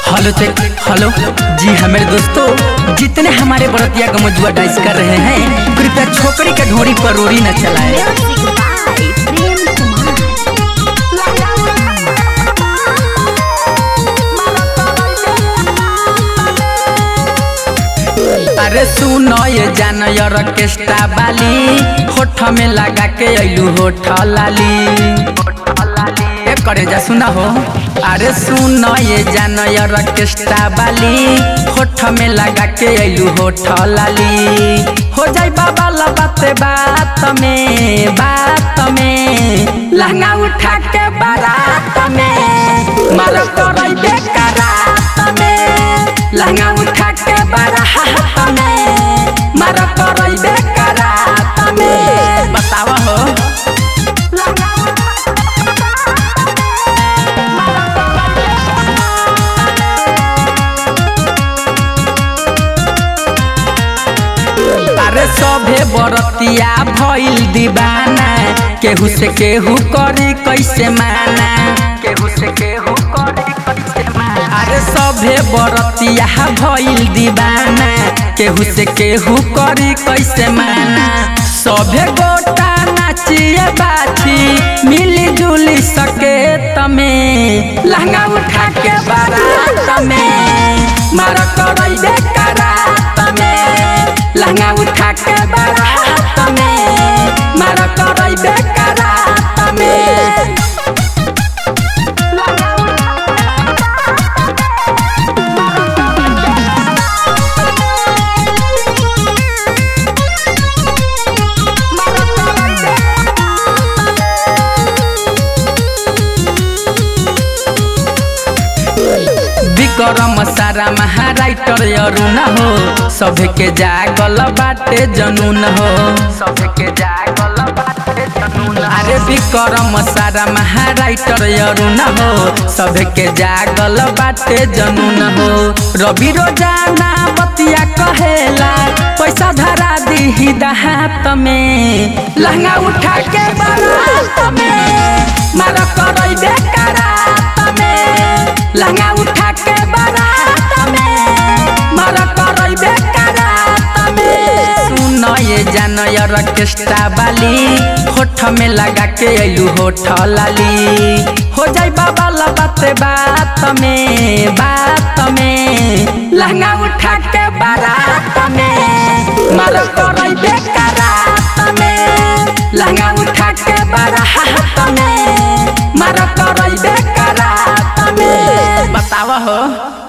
hello check hello जी हाँ मेरे दोस्तों जितने हमारे बड़तिया गमजुआ डांस कर रहे हैं कृपया छोकरी के ढोरी पर रोरी न चलाए अरे सुनो ये जान यार ऑर्केस्ट्रा वाली होठ में लगा के अइलू होठ लाली ए करे जा सुना हो अरे सुनो ये जान यार ऑर्केस्ट्रा वाली होठ में लगा के अइलू होठ लाली हो जाई बाबा ला बात बात में बात में लहंगा उठा के बारात में मारो करई बेकारात में लहंगा उठा के बारात में मारो करई बेकारात में बतावा हो अरे सभे बरतिया भइल दीवाना केहू से केहू करी कैसे माना केहू से केहू करी कैसे माना अरे सभे बरतिया भइल दीवाना केहू से केहू करी कैसे माना सभे गोटा नाचिए बाछी मिली जुली सके तमे लहंगा उठा के बारात में मारा करई बेकारात में लहंगा उठा के बारात में मारा करई बेकारात में विक्रम सारा महाराइटर अरुण हो सभे के जागल बाटे जनून हो सभे के जागल बाटे जनून अरे विक्रम सारा महाराइटर अरुण हो सभे के जागल बाटे जनून हो रवि रोजाना बतिया कहेला पैसा धरा दी हाथ में लहंगा उठा के बारात में मारा करई बेकारात में लहंगा उठा के बारात में मारा करई बेकारात में सुन ये जान यार ऑर्केस्ट्रा वाली होठ में लगा के अइलू होठ लाली हो जाई बाबा ला बात बात में बात में लहंगा उठा के बारात में मारा करई बेकारात में लहंगा उठा के बारात में मारा करई बेकारात में बतावा हो